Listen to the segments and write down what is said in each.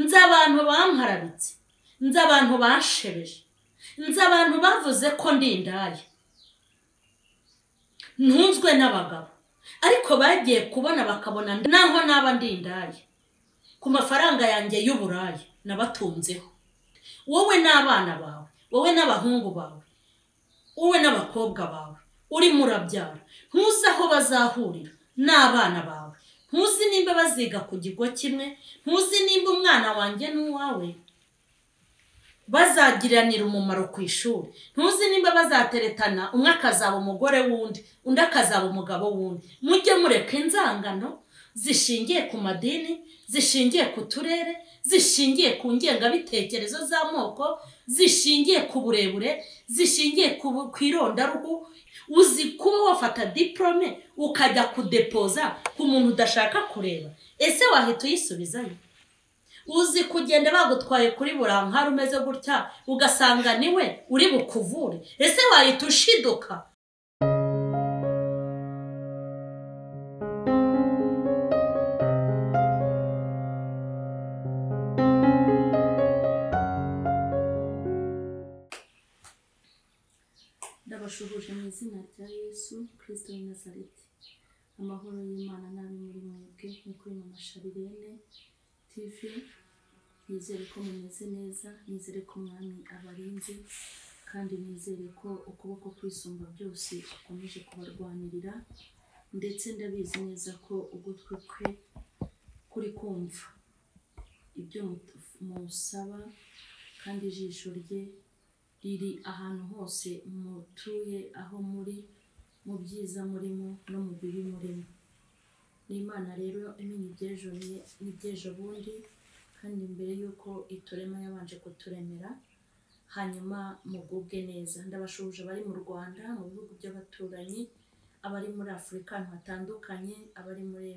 nzi abantu bampararitse nzi abantu banshebeje nzi abantu bavuze ko ndi indaya ntunzwe n'abagabo ariko bagiye kubona bakabona naho naba ndi indaya ku mafaranga yanjye y'uburayi nabatunzeho wowe n'abana bawe wowe n'abahungu bawe wowe n'abakobwa bawe urimo urabyara ntuzi aho bazahurira n'abana bawe ntuzi nimba baziga ku kigo kimwe ntuzi nimba umwana wanjye n'uwawe bazagiranira umumaro ku ishuri ntuzi nimba bazateretana umwe akazaba umugore w'undi undi akazaba umugabo w'undi mujye mureka inzangano zishingiye ku madini zishingiye ku turere zishingiye ku ngengabitekerezo z'amoko zishingiye ku burebure zishingiye ku irondaruhu uzi kuba wafata diporome ukajya kudepoza ku muntu udashaka kureba ese wahita uyisubizayo uzi kugenda bagutwaye kuri burankari umeze gutya ugasanga niwe uri bukuvure ese wahita ushiduka ndabashuhuje mu izina rya yesu kirisito w'i nazareti amahoro y'imana n'abi muri mwebwe nk'uko biri mu masharirene tivi nizere ko mumeze neza nizere ko umwami abarinze kandi nizere ko ukuboko kwisumba byose gukomeje kubarwanirira ndetse ndabizi neza ko ugutwi kwe kuri kumva ibyo musaba kandi ijisho rye riri ahantu hose mutuye aho muri mu byiza murimo no mu bibi murimo ni imana rero imenya ibyejo n'ibyejo bundi kandi mbere y'uko iturema yabanje kuturemera hanyuma mugubwe neza ndabashuje abari mu rwanda mu bihugu by'abaturanyi abari muri afurika ahantu hatandukanye abari muri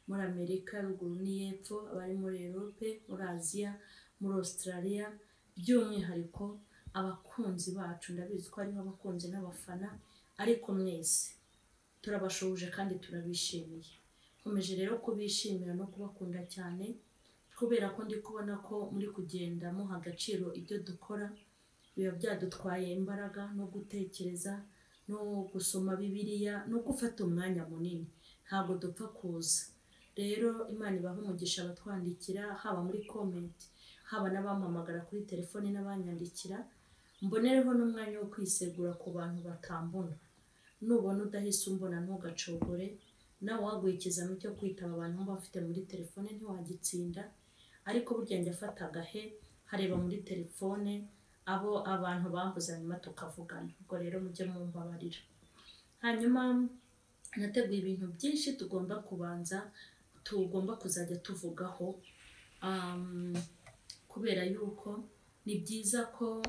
muri amerika ruguru n'iyepfo abari muri europe muri aziya muri australia by'umwihariko abakunzi bacu ndabizi ko harimo abakunzi n'abafana ariko mwese turabashuje kandi turabishimiye nkomeje rero kubishimira no kubakunda cyane kubera ko ndi kubona ko muri kugenda muha agaciro ibyo dukora biba byadutwaye imbaraga no gutekereza no gusoma bibiliya no gufata umwanya munini ntabwo dupfa kuza rero imana ibaha umugisha abatwandikira haba muri komenti haba n'abampamagara kuri telefoni n'abanyandikira mbonereho n'umwanya wo kwisegura ku bantu batambona nubona udahise umbona ntugacogore nawe wagwikizamo icyo kwitaba abantu mba bafite muri telefone ntiwagitsinda ariko burya njya afata agahe hareba muri telefone abo abantu bambuze hanyuma tukavugana ubwo rero mujye mumbabarira hanyuma nateguye ibintu byinshi tugomba kubanza tugomba kuzajya tuvugaho kubera yuko ni byiza ko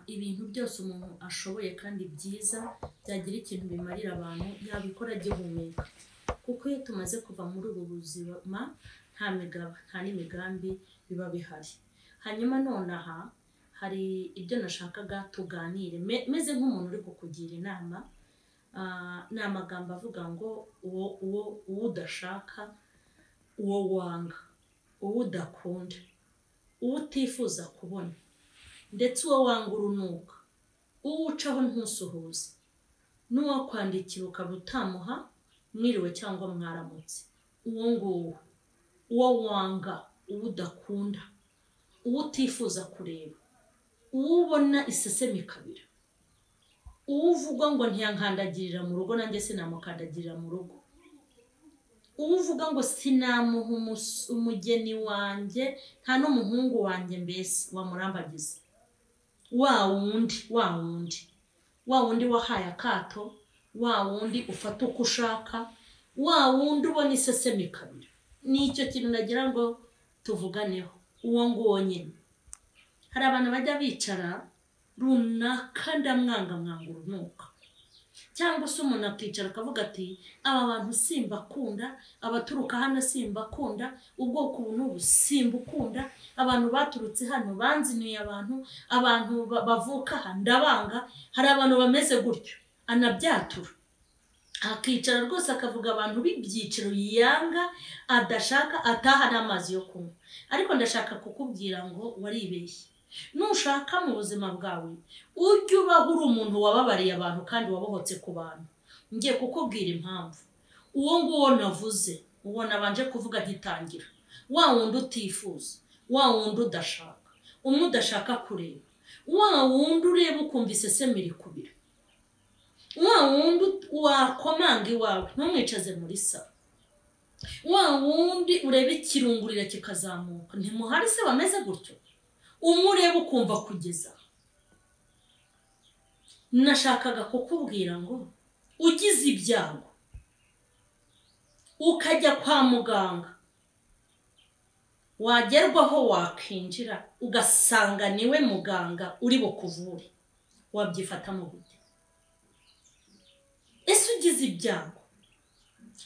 ibintu byose umuntu ashoboye kandi byiza byagira ikintu bimarira abantu yabikora agihumeka kuko iyo tumaze kuva muri ubu buzima nta migabo nta n'imigambi biba bihari hanyuma nonaha hari ibyo nashakaga tuganire meze nk'umuntu uri kukugira inama ni amagambo avuga ngo uwo uwo uwo udashaka uwo wanga uwo udakunda uwo utifuza kubona ndetse uwo wanga urunuka uwo ucaho ntusuhuze n'uwo kwandikira ukaba utamuha mwiriwe cyangwa mwaramutse uwo nguwo uwo wanga uwo udakunda uwo utifuza kureba uwo ubona isesemi kabiri uwo uvuga ngo ntiyankandagirira mu rugo nanjye sinamukandagirira mu rugo uwo uvuga ngo sinamuha umugeni wanjye nta n'umuhungu wanjye mbese wamurambagiza wa wundi wa wundi wa wundi wahaye akato wa wundi ufata uko ushaka wa wundi ubona isesemi kabiri nicyo kintu nagira ngo tuvuganeho uwo nguwo nyine hari abantu bajya bicara runaka ndamwanga mwanga urunuka cyangwa se umuntu akicara akavuga ati aba bantu simba akunda abaturuka hano simba akunda ubwoko ubu n'ubu simba ukunda abantu baturutse hano banzinuye abantu abantu bavuka aha ndabanga hari abantu bameze gutyo anabyatura akicara rwose akavuga abantu b'ibyiciro yanga adashaka ataha n'amazi yo kunywa ariko ndashaka kukubwira ngo waribeshye nushaka mu buzima bwawe ujye ubaho uri umuntu wababariye abantu kandi wabohotse ku bantu ngiye kukubwira impamvu uwo nguwo navuze uwo nabanje kuvuga gitangira wa wundi utifuza wa wundi udashaka umwe udashaka kureba wa wundi ureba ukumva iseseme iri kubira wa wundi wakomanga iwawe ntumwicaze muri salo wa wundi ureba ikirungurira kikazamuka ntimuhari se bameze gutyo umwe ureba ukumva kugeza nashakaga kukubwira ngo ugize ibyago ukajya kwa muganga wagerwaho wakwinjira ugasanga niwe muganga uri bukuvure wabyifatamo gute ese ugize ibyago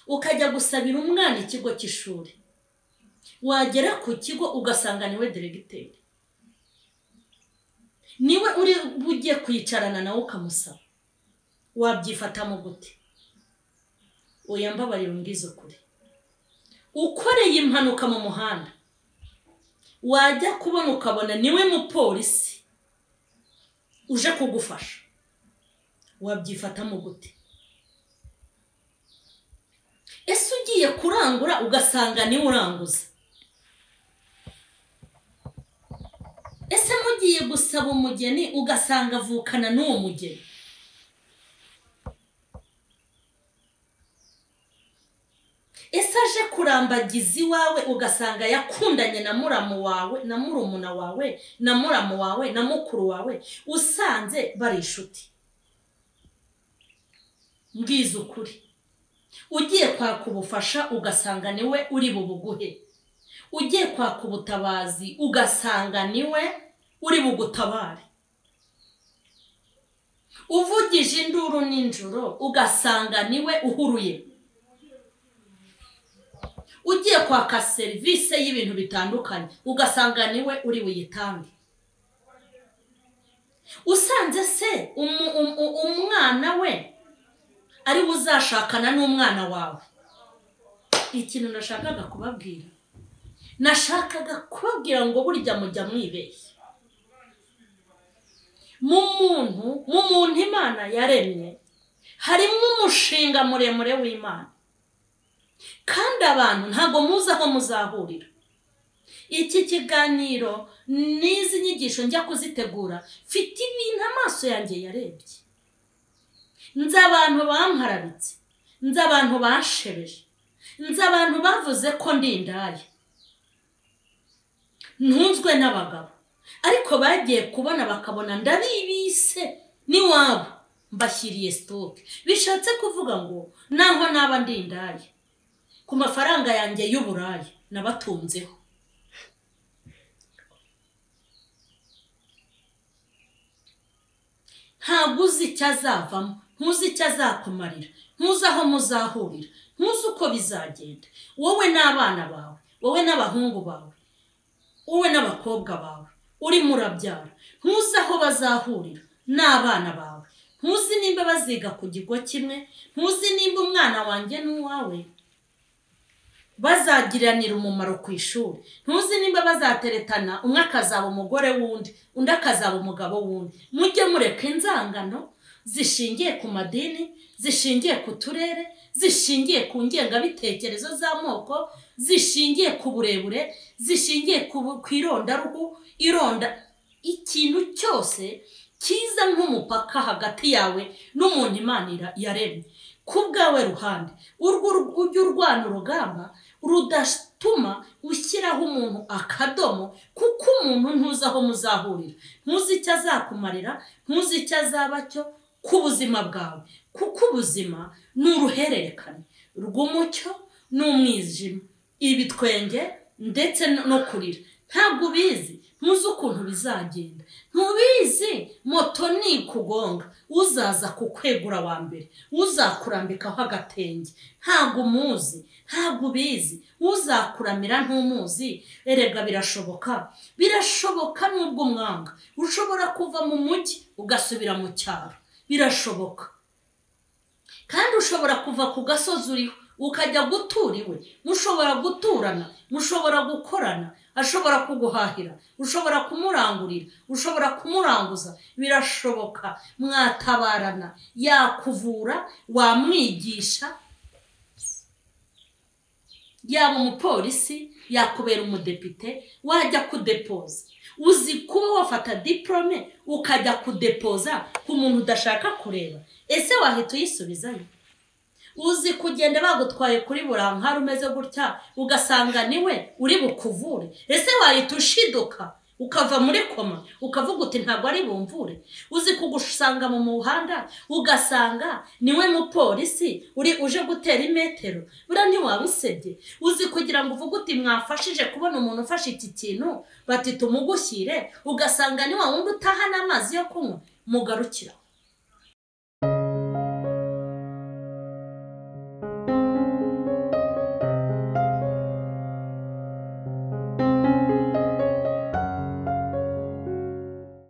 ukajya gusabira umwana ikigo cy'ishuri wagera ku kigo ugasanga niwe deregiteri niwe uri bujye kwicarana nawe ukamusaba wabyifatamo gute oya mbabarira umbwize ukuri ukoreye impanuka mu muhanda wajya kubona ukabona niwe mupolisi uje kugufasha wabyifatamo gute ese ugiye kurangura ugasanga niwe uranguza ese mugiye gusaba umugeni ugasanga avukana n'uwo mugeni ese aje kurambagiza iwawe ugasanga yakundanye na muramu wawe na murumuna wawe na muramu wawe na mukuru wawe usanze bari inshuti mbwiza ukuri ugiye kwaka ubufasha ugasanga niwe uri bubuguhe ugiye kwaka ubutabazi ugasanga niwe uri bugutabare uvugije induru n'injoro ugasanga niwe uhuruye ugiye kwaka serivisi y'ibintu bitandukanye ugasanga niwe uri buyitange usanze se umu- umu- umu- umwana we ari we uzashakana n'umwana wawe ikintu nashakaga kubabwira nashakaga kubabwira ngo burya mujya mwibeshya mu muntu mu muntu imana yaremye harimo umushinga muremure w'imana kandi abantu ntabwo muzi aho muzahurira iki kiganiro n'izi nyigisho njya kuzitegura mfite ibintu amaso yanjye yarebye nzi abantu bampararitse nzi abantu bashebeje nzi abantu bavuze ko ndi indaya ntunzwe n'abagabo ariko bagiye kubona bakabona ndabibise n'iwabo mbashyiriye sitoke bishatse kuvuga ngo naho naba ndi indaya ku mafaranga yanjye y'uburaya nabatunzeho ntabwo uzi icyo azavamo ntuzi icyo azakumarira ntuzi aho muzahurira ntuzi uko bizagenda wowe n'abana bawe wowe n'abahungu bawe wowe n'abakobwa bawe urimo urabyara ntuzi aho bazahurira n'abana bawe ntuzi nimba baziga ku kigo kimwe ntuzi nimba umwana wanjye n'uwawe bazagiranira umumaro ku ishuri ntuzi nimba bazateretana umwe akazaba umugore w'undi undi akazaba umugabo w'undi mujye mureka inzangano zishingiye ku madini zishingiye ku turere zishingiye ku ngengabitekerezo z'amoko zishingiye ku burebure zishingiye ku bu- ku irondaruhu ironda ikintu cyose cyiza nk'umupaka hagati yawe n'umuntu imana ira- yaremye ku bwawe ruhande urwo ur- ujye urwana urugamba rudatuma ushyiraho umuntu akadomo kuko umuntu ntuzi aho muzahurira ntuzi icyo azakumarira ntuzi icyo azaba cyo ku buzima bwawe kuko ubuzima ni uruhererekane rw'umucyo n'umwijima ibitwenge ndetse no- no kurira ntabwo ubizi ntuzi ukuntu bizagenda ntubizi moto ni ikugonga uzaza kukwegura wa mbere uzakurambikaho agatenge ntabwo umuzi ntabwo ubizi uzakuramira ntumuzi erega birashoboka birashoboka nubwo umwanga ushobora kuva mu mujyi ugasubira mu cyaro birashoboka kandi ushobora kuva ku gasozi uriho ukajya gutura iwe mushobora guturana mushobora gukorana ashobora kuguhahira ushobora kumurangurira ushobora kumuranguza birashoboka mwatabarana yakuvura wamwigisha yaba umupolisi yakubera umudepite wajya kudepoza uzi kuba wafata diporome ukajya kudepoza ku muntu udashaka kureba ese wahita uyisubizayo uzi kugenda bagutwaye kuri burankari umeze gutya ugasanga niwe uri bukuvure ese wahita ushiduka ukava muri koma ukavuga uti ntabwo ari bumvure uzi kugusanga mu muhanda ugasanga niwe mupolisi uri uje gutera imetero buriya ntiwabusebye uzi kugira ngo uvuge uti mwafashije kubona umuntu ufashe iki kintu bati tumugushyire ugasanga ni wa wundi utahana amazi yo kunywa mugarukiraho